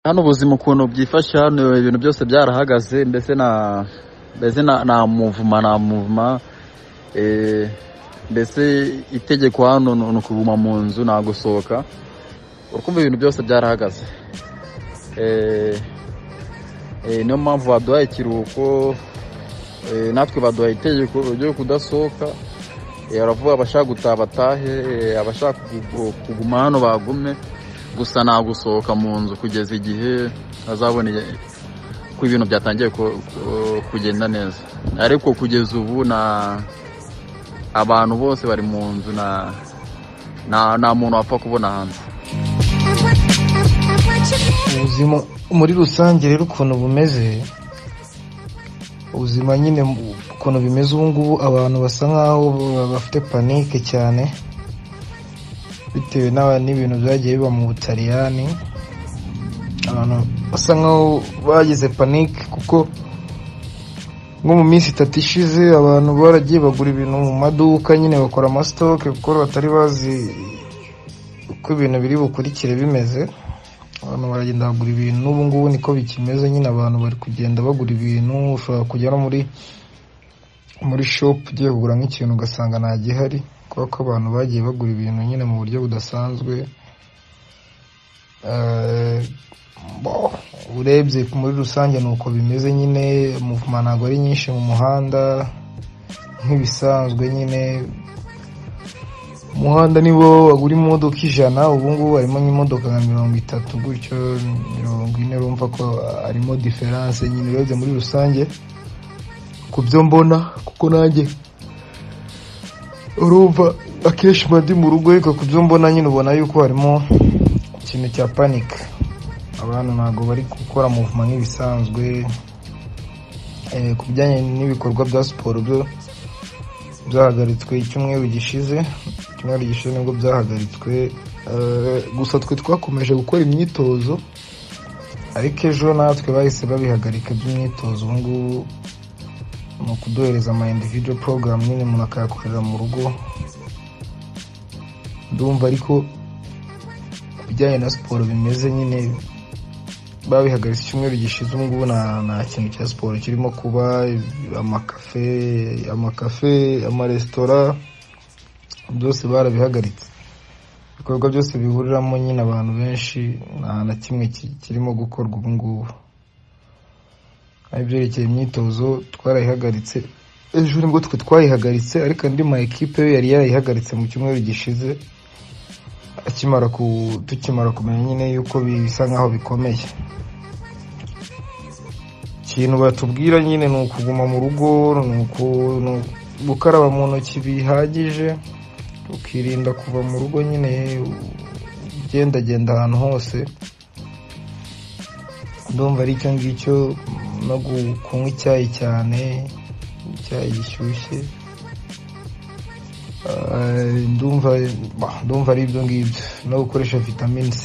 hano ubuzima ukuntu byifashe hano ibintu byose byarahagaze mbese na mbese na nta muvuma nta muvuma eh, mbese itegeko hano ni ni ukuguma mu nzu nta gusohoka urukumva ibintu byose byarahagaze Eh, eh, niyo mpamvu baduhaye ikiruhuko eh, natwe baduhaye itegeko ryo kudasohoka Eh, baravuga abashaka gutaha batahe eh, abashaka kugu- kuguma hano bagume gusa nta gusohoka mu nzu kugeza igihe azabona igihe- ko ibintu byatangiye ku- ku- kugenda neza ariko kugeza ubu na abantu bose bari mu nzu na nta nta muntu wapfa kubona hanze ubuzima muri rusange rero ukuntu bumeze ubuzima nyine ukuntu bimeze ubu ngubu abantu basa nkaho ba- bafite panike cyane bitewe n'aba- n'ibintu byagiye biba mu butaliyani abantu basa nkaho bagize panike kuko nko mu minsi itatu ishize abantu baragiye bagura ibintu mu maduka nyine bakora amasitoke kuko batari bazi uko ibintu biri bukurikire bimeze abantu baragenda bagura ibintu n'ubu ngubu niko bikimeze nyine abantu bari kugenda bagura ibintu ushobora kujya no muri muri shopu ugiye kugura nk'ikintu ugasanga nta gihari kubera ko abantu bagiye bagura ibintu nyine mu buryo budasanzwe Eh, bo, urebye muri rusange ni uko bimeze nyine muvuma ntabwo ari nyinshi mu muhanda nk'ibisanzwe nyine umuhanda nibo wagura imodoka ijana ubu ngubu harimo nk'imodoka nka mirongo itatu gutyo mirongo ine urumva ko harimo diferanse nyine urebye muri rusange ku byo mbona kuko nanjye urumva akenshi mba ndi mu rugo ariko ku byo mbona nyine ubona yuko harimo ikintu cya panika abantu ntabwo bari gukora muvuma nk'ibisanzwe Eh, ku bijyanye n'ibikorwa bya siporo byo byahagaritswe icyumweru gishize icyumweru gishize nibwo byahagaritswe Eh, gusa twe twakomeje gukora imyitozo ariko ejo natwe bahise babihagarika by'imyitozo ubu ngubu ni ukuduhereza ama individual program nyine umuntu akayakorera mu rugo ndumva ariko ku bijyanye na siporo bimeze nyine babihagaritse icyumweru gishize ubu ngubu nta nta kintu cya siporo kirimo kuba amakafe amakafe amaresitora byose barabihagaritse ibikorwa byose bihuriramo nyine abantu benshi nta na kimwe ki- kirimo gukorwa ubu ngubu kandi ibyerekeye imyitozo twarayihagaritse ejo nibwo twe twayihagaritse ariko andi ma ekipe yo yari yarayihagaritse mu cyumweru gishize akimara ku tukimara kumenya nyine yuko bisa nkaho bikomeye ikintu batubwira nyine ni ukuguma mu rugo ni uku- ni uku- gukaraba mu ntoki bihagije ukirinda kuva mu rugo nyine ugendagenda ahantu hose ndumva ari icyo ngicyo no gu- kunywa icyayi cyane icyayi gishyushye Ah, ndumva bah, ndumva ari ibyo ngibyo no gukoresha vitamine c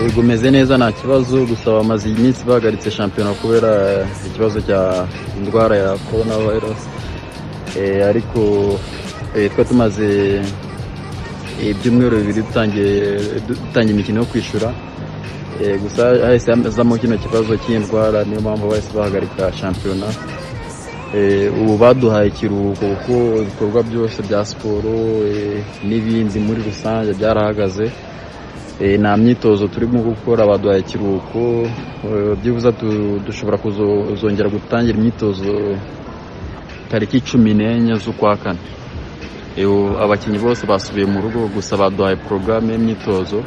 yego umeze neza nta kibazo gusa bamaze iminsi bahagaritse shampiyona kubera ikibazo cya indwara ya korona virusi ariko eh, twa tumaze eh, ibyumweru bibiri dutangiye dutangiye imikino yo kwishyura Eh, gusa hahise hazamo kino kibazo cy'indwara niyo mpamvu bahise bahagarika shampiyona Eh, ubu baduhaye ikiruhuko kuko ibikorwa byose bya siporo eh, n'ibindi muri rusange byarahagaze Eh, nta myitozo turimo gukora baduhaye ikiruhuko Eh, byibuze tu- dushobora kuzongera gutangira imyitozo tariki cumi n'enye z'ukwa kane Eh, ubu abakinnyi bose basubiye mu rugo gusa baduhaye porogaramu y'imyitozo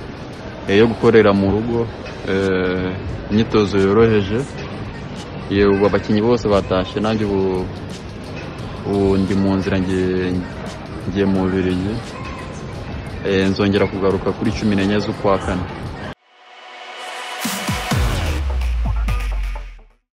eh, yo gukorera mu rugo eh, imyitozo yoroheje Ye, ubu abakinnyi bose batashye nanjye ubu ubu ndi mu nzira ngiye ngiye mu Bubiligi Eh, nzongera kugaruka kuri cumi n'enye z'ukwa kane